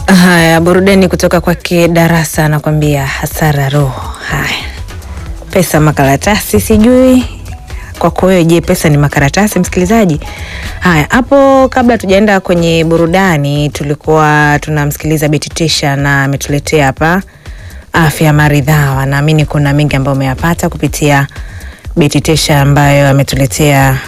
Haya, burudani kutoka kwake Darasa anakwambia hasara roho. Haya, pesa makaratasi, sijui kwako wewe, je, pesa ni makaratasi, msikilizaji? Haya, hapo kabla tujaenda kwenye burudani, tulikuwa tunamsikiliza Beti Tisha na ametuletea hapa afya maridhawa. Naamini kuna mengi ambayo umeyapata kupitia Beti Tisha ambayo ametuletea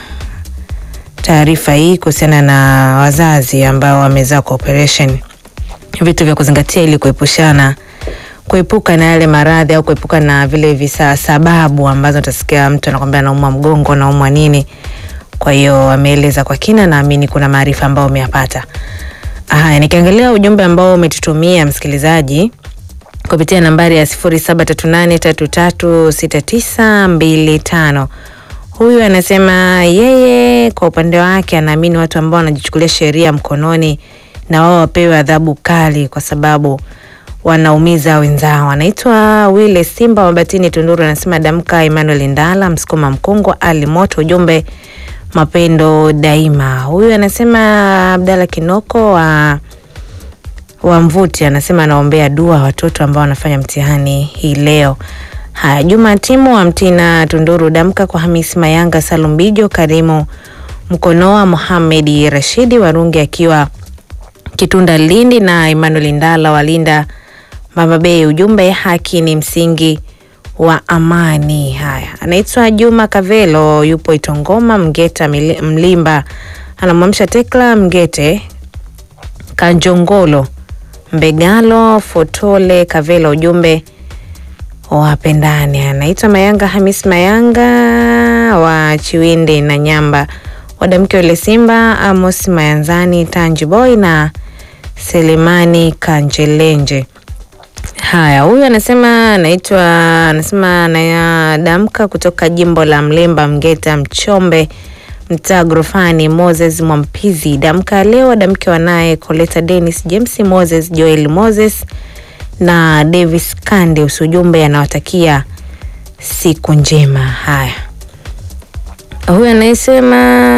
taarifa hii kuhusiana na wazazi ambao wamezaa kwa operation vitu vya kuzingatia ili kuepushana kuepuka na yale maradhi au kuepuka na vile visa sababu ambazo utasikia mtu anakwambia anaumwa mgongo anaumwa nini. Kwa hiyo ameeleza kwa kina, naamini kuna maarifa ambayo umeyapata. Haya, nikiangalia ujumbe ambao umetutumia msikilizaji kupitia nambari ya sifuri saba tatu nane tatu tatu sita tisa mbili tano. Huyu anasema yeye kwa upande wake anaamini watu ambao wanajichukulia sheria mkononi na wao wapewe adhabu kali kwa sababu wanaumiza wenzao. Anaitwa Wile Simba Mabatini, Tunduru, anasema damka. Emmanuel Ndala Msukuma Mkungwa, Ali Moto, ujumbe mapendo daima. Huyu anasema Abdalla Kinoko wa wa Mvuti, anasema anaombea dua watoto ambao wanafanya mtihani hii leo. Haya, Juma Timu wa Mtina, Tunduru, damka kwa Hamisi Mayanga, Salum Bijo, Karimu Mkonoa, Mohamed Rashidi Warungi akiwa Kitunda Lindi na Emmanuel Ndala walinda Mama Bay, ujumbe haki ni msingi wa amani. Haya, anaitwa Juma Kavelo, yupo Itongoma Mgeta Mlimba, anamwamsha Tekla Mgete Kanjongolo Mbegalo Fotole Kavelo, ujumbe wapendani. Anaitwa Mayanga Hamis Mayanga wa Chiwindi na Nyamba, wadamke wale Simba Amos Mayanzani Tanji Boy na Selemani Kanjelenje. Haya, huyu anasema anaitwa anasema anayadamka kutoka jimbo la Mlemba Mgeta Mchombe mtaa Grofani. Moses Mwampizi damka leo, damke wanaye Coleta Dennis James Moses Joel Moses na Davis Kande. Usujumbe anawatakia siku njema. Haya, huyu anayesema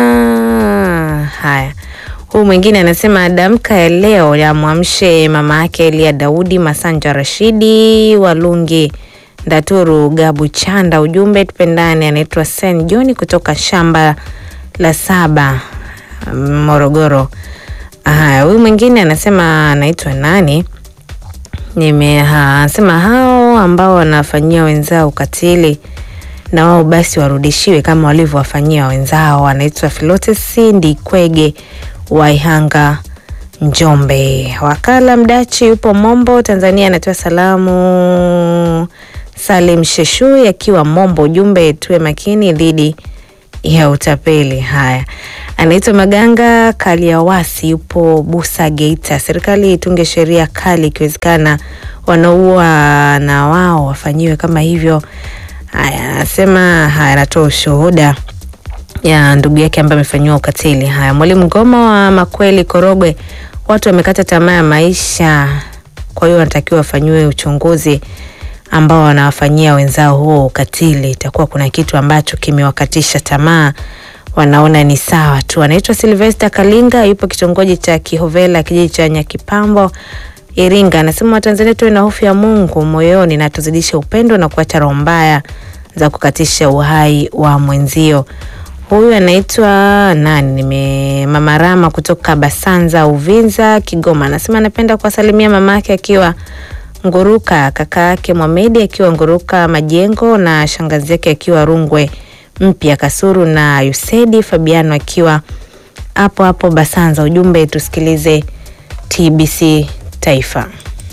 haya Huyu mwingine anasema damka ya leo yamwamshe mama yake Elia Daudi Masanja Rashidi Walungi Ndaturu Gabu Chanda. Ujumbe tupendane. Anaitwa Sen John kutoka shamba la saba Morogoro. Haya, huyu mwingine anasema anaitwa nani? Nimesema hao ambao wanafanyia wenzao ukatili na wao basi warudishiwe kama walivyowafanyia wenzao. Anaitwa Filotesi Ndikwege Waihanga Njombe. Wakala Mdachi yupo Mombo, Tanzania, anatoa salamu. Salim Sheshui akiwa Mombo, ujumbe tuwe makini dhidi ya utapeli. Haya, anaitwa Maganga Kaliawasi yupo Busa, Geita. Serikali itunge sheria kali, ikiwezekana wanaua na wao wafanyiwe kama hivyo. Haya, anasema haya, anatoa ushuhuda ya ndugu yake ambaye amefanyiwa ukatili. Haya, mwalimu Ngoma wa Makweli Korogwe, watu wamekata tamaa ya maisha, kwa hiyo wanatakiwa wafanyiwe uchunguzi ambao wanawafanyia wenzao huo ukatili. Itakuwa kuna kitu ambacho kimewakatisha tamaa, wanaona ni sawa tu. Anaitwa Silvester Kalinga, yupo kitongoji cha Kihovela, kijiji cha Nyakipambo, Iringa. Anasema Watanzania tuwe na hofu ya Mungu moyoni na tuzidishe upendo na kuacha roho mbaya za kukatisha uhai wa mwenzio. Huyu anaitwa nani? Nime Mama Rama kutoka Basanza, Uvinza, Kigoma. Anasema anapenda kuwasalimia mama yake akiwa Nguruka, kaka yake Mwamedi akiwa Nguruka Majengo, na shangazi yake akiwa Rungwe Mpya Kasuru, na Yusedi Fabiano akiwa hapo hapo Basanza. Ujumbe tusikilize TBC Taifa.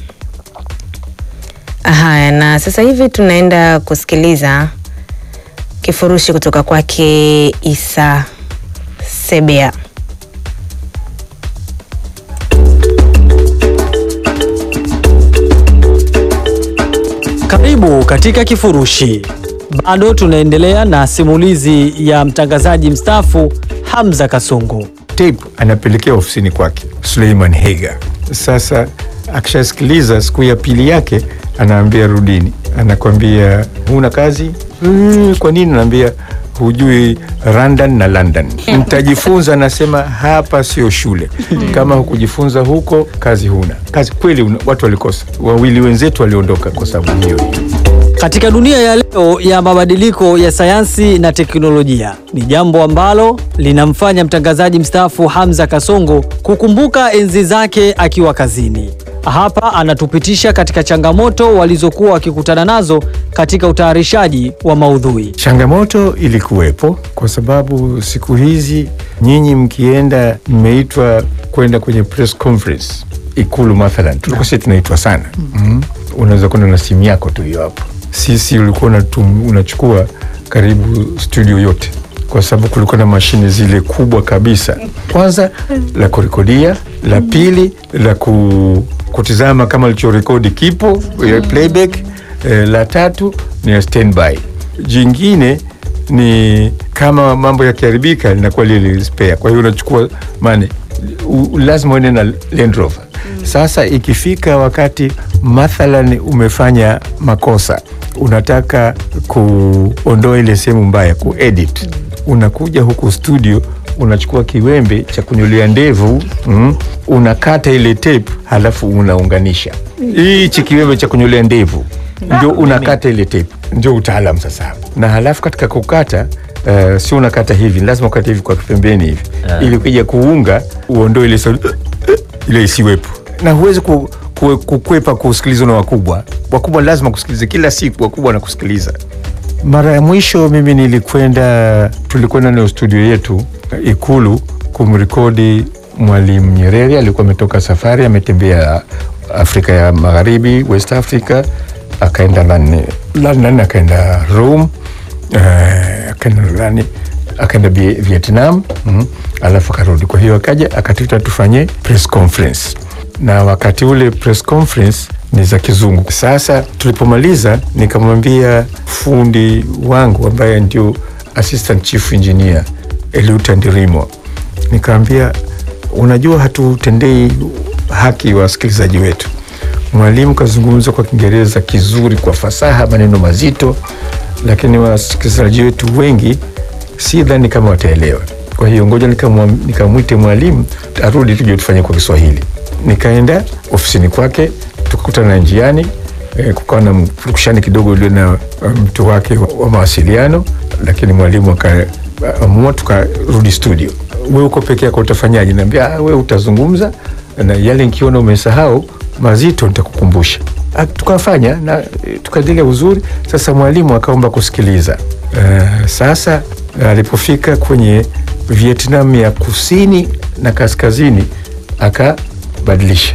Haya, na sasa hivi tunaenda kusikiliza kifurushi kutoka kwake Isa Sebea. Karibu katika kifurushi. Bado tunaendelea na simulizi ya mtangazaji mstaafu Hamza Kasungu. tape anapelekea ofisini kwake Suleiman Hega. Sasa akishasikiliza siku ya pili yake, anaambia rudini, anakwambia huna kazi mm, kwa nini? Naambia hujui London na London. Mtajifunza, nasema hapa sio shule. Kama hukujifunza huko, kazi huna kazi kweli. una- Watu walikosa, wawili wenzetu waliondoka kwa sababu hiyo. Katika dunia ya leo ya mabadiliko ya sayansi na teknolojia, ni jambo ambalo linamfanya mtangazaji mstaafu Hamza Kasongo kukumbuka enzi zake akiwa kazini. Hapa anatupitisha katika changamoto walizokuwa wakikutana nazo katika utayarishaji wa maudhui. Changamoto ilikuwepo kwa sababu siku hizi nyinyi mkienda, mmeitwa kwenda kwenye press conference Ikulu mathalan, tulikuwa sisi tunaitwa sana mm. Unaweza kwenda na simu yako tu hiyo hapo. Sisi ulikuwa unatum- unachukua karibu studio yote, kwa sababu kulikuwa na mashine zile kubwa kabisa, kwanza la kurekodia, la pili la ku, kutizama kama alichorekodi kipo eh, playback eh, la tatu ni ya standby jingine ni kama mambo yakiharibika linakuwa lile spare. Kwa hiyo unachukua mane, u- lazima uende na Land Rover. Sasa ikifika wakati mathalan umefanya makosa, unataka kuondoa ile sehemu mbaya, kuedit, unakuja huku studio unachukua kiwembe cha kunyolea ndevu mm, unakata ile tape halafu unaunganisha hichi kiwembe cha kunyolea ndevu ndio unakata ile tape, ndio utaalam sasa hapo. Na halafu katika kukata uh, sio unakata hivi, lazima ukate hivi kwa pembeni hivi ili ukija kuunga uondoe ile sauti ile isiwepo, na huwezi ku, ku, kukwepa kusikilizwa na wakubwa. Wakubwa lazima kusikiliza kila siku, wakubwa wanakusikiliza. Mara ya mwisho mimi nilikwenda, tulikwenda na studio yetu Ikulu kumrekodi Mwalimu Nyerere. Alikuwa ametoka safari, ametembea Afrika ya Magharibi, West Africa, akaenda London, London akaenda Rome, eh, akaenda nani, akaenda Vie- Vietnam mm, alafu akarudi. Kwa hiyo akaja akatuita tufanye press conference, na wakati ule press conference ni za kizungu. Sasa tulipomaliza, nikamwambia fundi wangu ambaye ndio assistant chief engineer Eliuta Ndirimo, nikamwambia unajua, hatutendei haki wasikilizaji wetu. Mwalimu kazungumza kwa Kiingereza kizuri, kwa fasaha, maneno mazito, lakini wasikilizaji wetu wengi si dhani kama wataelewa. Kwa hiyo ngoja nikamwa- nikamwite mwalimu arudi tuje tufanye kwa Kiswahili. Nikaenda ofisini kwake, tukakutana njiani eh, kukawa na mfurukushani kidogo ulio na uh, mtu wake wa, wa mawasiliano, lakini mwalimu akaamua tukarudi studio. We uko peke yako utafanyaje? Naambia "Ah, we utazungumza na yale nikiona umesahau mazito nitakukumbusha. Ah, Tukafanya na eh, tukaendelea uzuri. Sasa mwalimu akaomba kusikiliza. Eh, sasa alipofika kwenye Vietnam ya kusini na kaskazini akabadilisha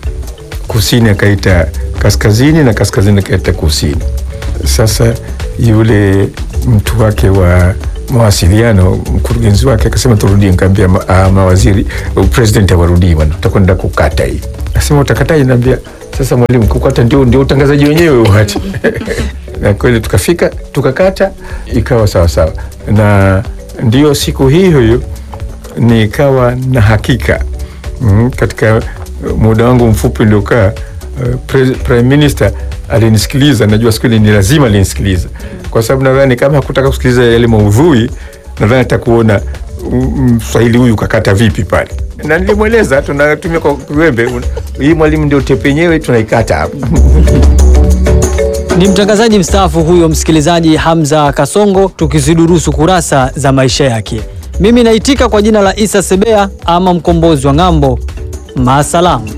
kusini akaita kaskazini na kaskazini akaita kusini. Sasa yule mtu wake wa mawasiliano, mkurugenzi wake akasema turudie. Nikaambia ma, ah, mawaziri president awarudii bwana, tutakwenda kukata hii. Asema utakataje? Naambia sasa mwalimu, kukata ndio, ndio utangazaji wenyewe uhati na kweli tukafika tukakata, ikawa sawa sawa, na ndio siku hiyo hiyo nikawa na hakika mm, katika muda wangu mfupi uliokaa uh, pre- prime minister alinisikiliza. Najua siku ile ni lazima alinisikiliza, kwa sababu nadhani kama hakutaka kusikiliza yale maudhui, nadhani atakuona mm, mswahili huyu kakata vipi pale, na nilimweleza tunatumia kwa kiwembe, un- hii mwalimu ndio tepe yenyewe tunaikata hapa Ni mtangazaji mstaafu huyo, msikilizaji Hamza Kasongo, tukizidurusu kurasa za maisha yake. Mimi naitika kwa jina la Isa Sebea ama mkombozi wa ng'ambo. Maasalamu.